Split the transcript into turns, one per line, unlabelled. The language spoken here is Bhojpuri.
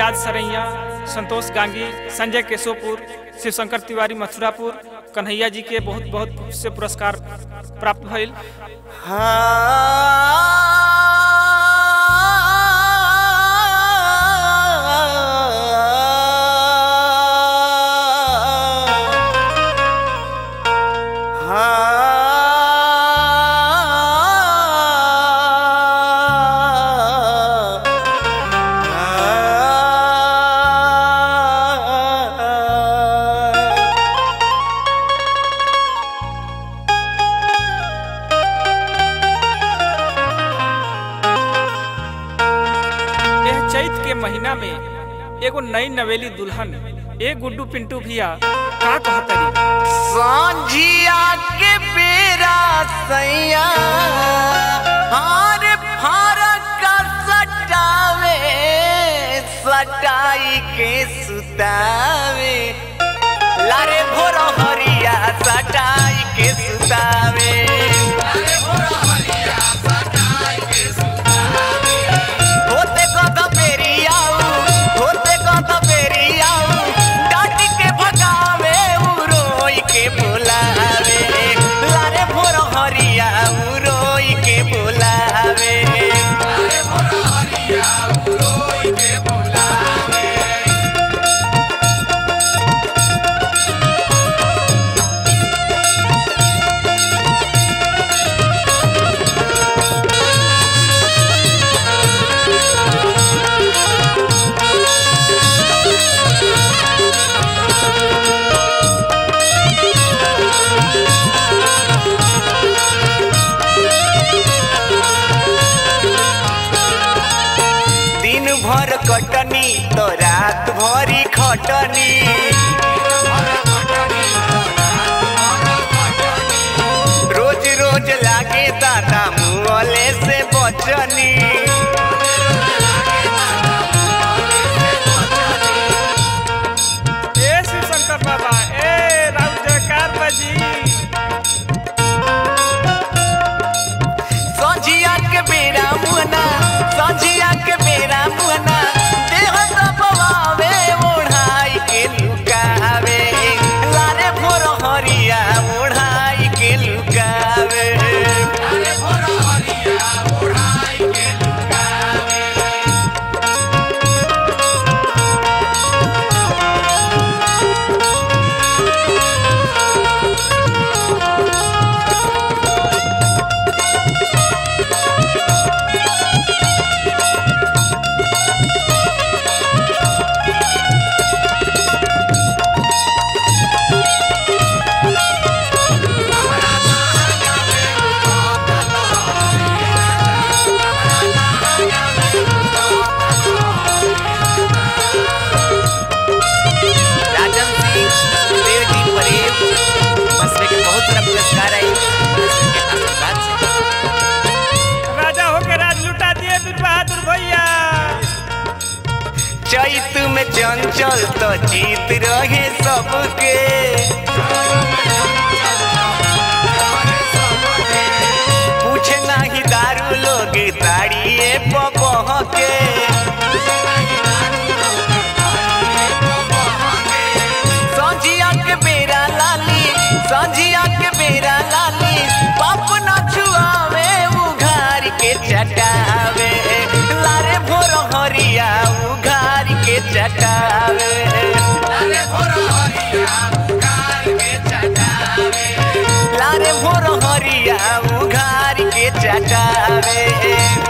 आजाद सरैया संतोष गांगी संजय केशोपुर शिवशंकर तिवारी मथुरापुर कन्हैया जी के बहुत बहुत से पुरस्कार प्राप्त भइल यह चैत के महीना में एगो नई नवेली दुल्हन ए गुड्डू पिंटू भैया का कहतरी
सांझिया के बेरा सैया हार फारक का सटावे सटाई के सुतावे लारे भोर हरिया सटाई के सुतावे होते कत बेरी आऊ होते कत बेरी आऊ डाटी के भगावे उ रोई के बोलावे लारे भोर हरिया उ रोई के बोलावे दिन भर कटनी तो रात भरी खटनी रोज रोज लागे दादा मुँहले से बचनी
ए शिवशंकर बाबा ए राम जयकार बाजी
संझिया के बेरा मुहना संझिया के बेरा मुहना देह दबावे ओढ़ाई के लुकावे लारे भोर हरिया ओढ़ाई के लुकावे राजन सिंह सुखदेव जी परेव बसवे के बहुत सारा पुरस्कार आई के आशीर्वाद से
राजा होके राज लुटा दिए बीर बहादुर भैया
चैत में चंचल तो जीत रहे सबके पूछे नाही दारू लोग ताड़िए पपह के संझिया के बेरा लाली संझिया के बेरा लाली पाप न छुआवे उघार के चटावे लारे भोर हरिया उघार के चटावे लारे भोर हरिया उघार के चटावे